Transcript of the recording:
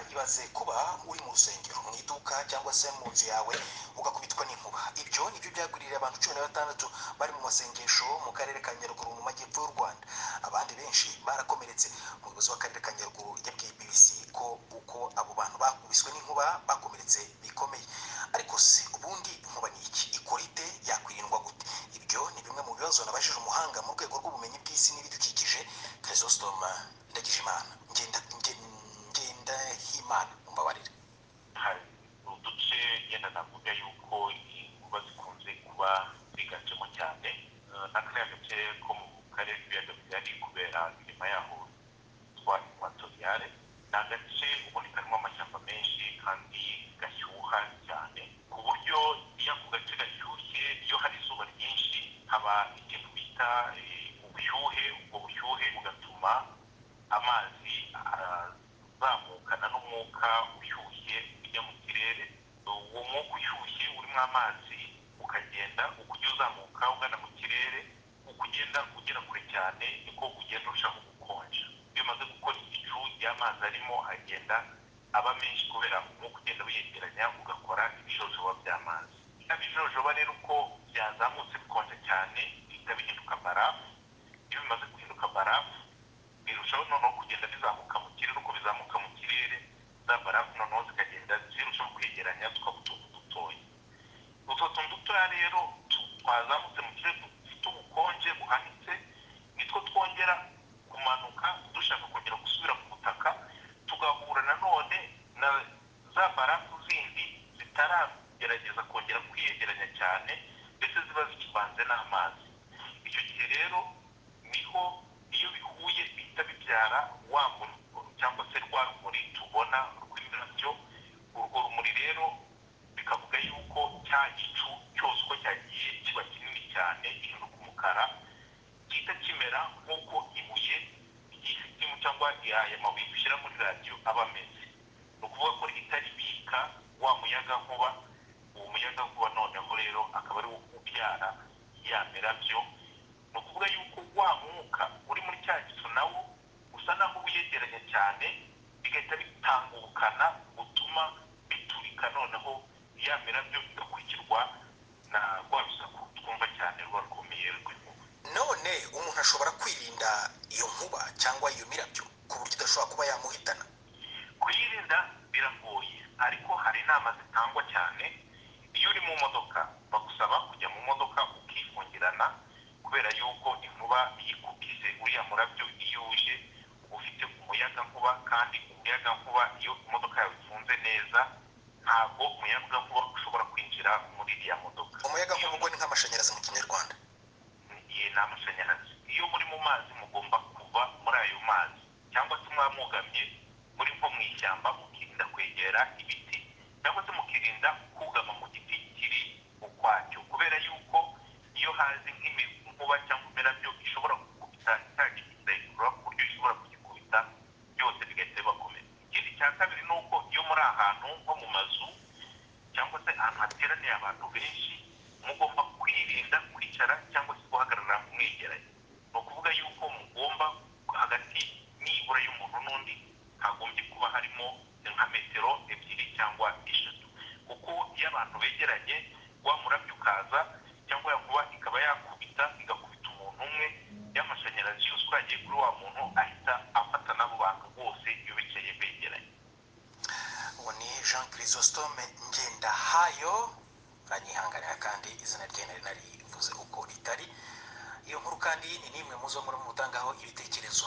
bibaze kuba uri mu rusengero mu iduka cyangwa se mu nzu yawe ugakubitwa n'inkuba ibyo nibyo byagwiririye abantu cumi na batandatu bari mu masengesho mu karere ka nyaruguru mu majyepfo y'u rwanda abandi benshi barakomeretse umuyobozi w'akarere ka nyaruguru yabwiye bbc ko uko abo bantu bakubiswe n'inkuba bakomeretse bikomeye ariko se ubundi inkuba ni iki ikora ite yakwirindwa gute ibyo ni bimwe mu bibazo nabajije umuhanga mu rwego rw'ubumenyi bw'isi n'ibidukikije krizostoma ndagijimana ngenda ngenda himana mumbabarire hari uduce ngenda navuga yuko inkuba zikunze kuba ziganjemo cyane Eh, n'akariya gace ko mu karere k'ibiyaga bigari kubera imirima yaho twa ekwatoriyale ni agace ubundi karimo amashyamba menshi kandi gashyuha cyane ku buryo iyo ako gace gashyushye iyo hari izuba ryinshi haba ikintu bita eh, ubushyuhe ubwo bushyuhe bugatuma amazi azamukana n'umwuka ushyushye ujya mu kirere uwo mwuka ushyushye urimo amazi ukagenda uko ujya uzamuka ugana mu kirere uko ugenda ugera kure cyane niko ugenda urushaho gukonja iyo umaze gukora igicu y'amazi arimo agenda aba menshi kubera umwuka ugenda wiyegeranya ugakora ibijojoba by'amazi bino bijojoba rero uko byazamutse bikonja cyane bihita bihinduka barafu iyo bimaze guhinduka barafu birushaho noneho kugenda bizamuka mu kirere uko bizamuka mu kirere za barafu noneho zikagenda zirushaho kwegeranya tukaba utuntu dutoya utwo tuntu dutoya rero tu- twazamutse mu kirere dufite ubukonje buhanitse nitwo twongera kumanuka dushaka kongera gusubira ku butaka tugahura nanone na za barafu zindi zitaragerageza kongera kwiyegeranya cyane ndetse ziba zikivanze n'amazi icyo gihe rero niho iyo bihuye bihita bibyara wa muriro cyangwa se rwa rumuri tubona rw'imirabyo urwo rumuri rero bikavuga yuko cya gicu cyose uko cyagiye kiba kinini cyane gihinduka umukara gihita kimera nk'uko ibuye ry'isitimu cyangwa aya mabuye dushyira muri radiyo aba ameze ni ukuvuga ko rihita ribika wa muyaga nkuba uwo muyaga nkuba noneho rero akaba ari wo ubyara ya mirabyo ni ukuvuga yuko wa mwuka uri muri cya gicu nawo usa naho wiyegeranya cyane bigahita bitanga ubukana butuma biturika noneho ya mirabyo bigakurikirwa na rwa rusaku twumva cyane ruba rukomeye rw'inkuba none umuntu ashobora kwirinda iyo nkuba cyangwa iyo mirabyo ku buryo idashobora kuba yamuhitana kuyirinda biragoye ariko hari inama zitangwa cyane iyo uri mu modoka bagusaba kujya mu modoka ukifungirana kubera yuko inkuba yikukize uriya murabyo iyo uje uba ufite umuyaga nkuba kandi umuyaga nkuba iyo imodoka yawe ifunze neza ntabwo umuyaga nkuba ushobora kwinjira muri iriya modoka umuyaga nkuba ubwo ni nk'amashanyarazi mu kinyarwanda igihe ni amashanyarazi iyo muri mu mazi mugomba kuva muri ayo mazi cyangwa se mwaba mugamye muri nko mu ishyamba mukirinda kwegera ibiti cyangwa se mukirinda kugama mu giti kiri ukwacyo kubera yuko iyo hazi nk'inkuba cyangwa imirabyo ishobora gukubita cya giti kidahikurura ku buryo ishobora kugikubita byose bigahita bibakomera ikindi cya kabiri ni uko iyo muri ahantu nko mu mazu cyangwa se ahantu hateraniye abantu benshi mugomba kwirinda kwicara cyangwa se guhagarara mwegeranye ni ukuvuga yuko mugomba hagati nibura y'umuntu n'undi hagombye kuba harimo nka metero ebyiri cyangwa eshatu kuko iyo abantu begeranye wa murabyo ukaza cyangwa yakuba ikaba yakubita igakubita umuntu umwe y'amashanyarazi yose uragiye kuri wa muntu ahita afata n'abo bantu bose iyo bicaye begeranye uwo ni jean chrysostome ngendahayo aranyihanganira kandi izina rye nari narivuze uko ritari iyo nkuru kandi ni n'imwe mu zo muri mutangaho ibitekerezo